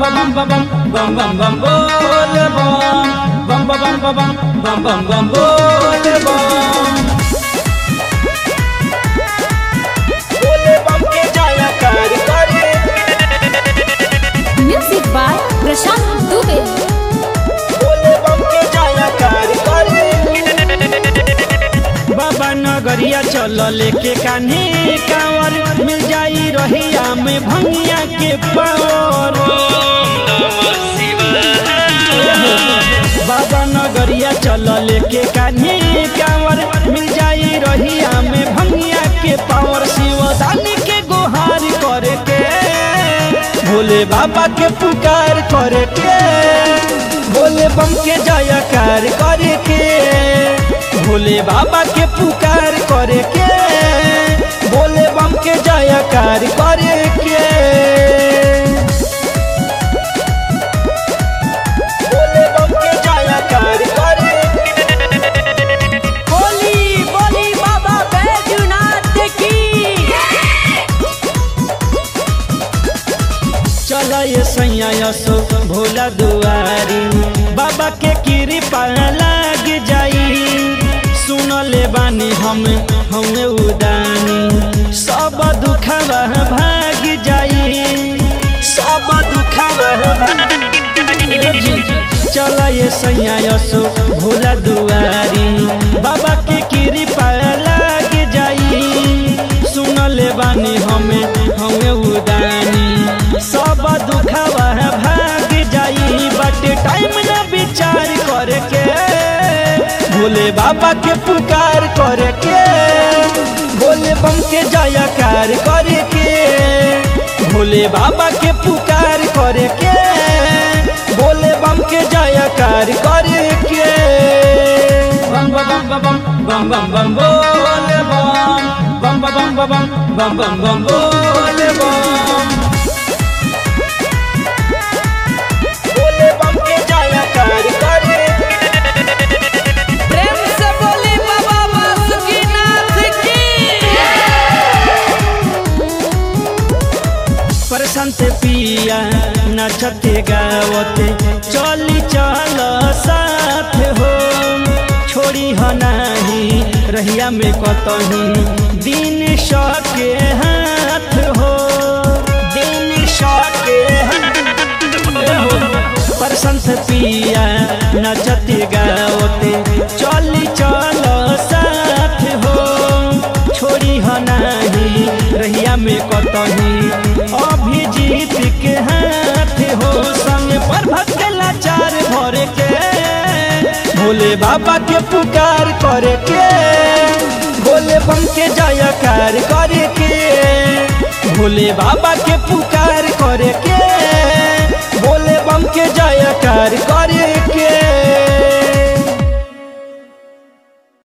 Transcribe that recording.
bam bam bam bam bam bam bole bam bam bam bam bam bam bam bam bam bole bam बोले बम के जाया कार करे music by Prashant Dubey बोले बम के जाया कार करे बाबा नगरिया चल लेके कान्हे कांवर मिल जाई रहिया में भंगिया के पावर बाबा नगरिया चल लेके कान्हे कांवर मिल जाई रहिया में भंगिया के पावर शिवदानी के गुहार करे के भोले बाबा के पुकार करे के भोले बम के जयकार करे के भोले बाबा के पुकार करे के भोले बम के जयकार करे के बोले बम के जाया कार करे बोली बोली बाबा बैजनाथ की चल ये सैया यसो भोला दुआरी बाबा के कृपा लाग जाई सुन ले बानी हम हमें उदानी सब दुखवा भाग जाई सब दुखवा चल ये सैया यसो भोला दुआरी बाबा के कृपा लाग जाई सुन ले बानी हमें हमें उदानी सब दुखवा भाग जाई बट टाइम ना विचार करके भोले बाबा के पुकार करके भोले बम के जयकार करके भोले बाबा के पुकार करके भोले बम के जयकार करके बम बम बम बम बम बम बम बोले बम बम बम बम बम बम बम बम बोले बम बोले बम के जाया कार करे प्रेम से बोले बाबा बासुकीनाथ की प्रशांत पिया नचते गावते चली चल साथ हो छोड़ी ह नाही रहिया में कतही दिन सके हाथ हो दिन सके हाथ प्रशंस पिया नचते गावते चली चल साथ हो छोड़ी ह नाही रहिया में कतही अभिजीत के हाथ हो संग पर भक्त लाचार भरे के भोले बाबा के पुकार करे के भोले बम के जयकार करे के भोले बाबा के पुकार करे के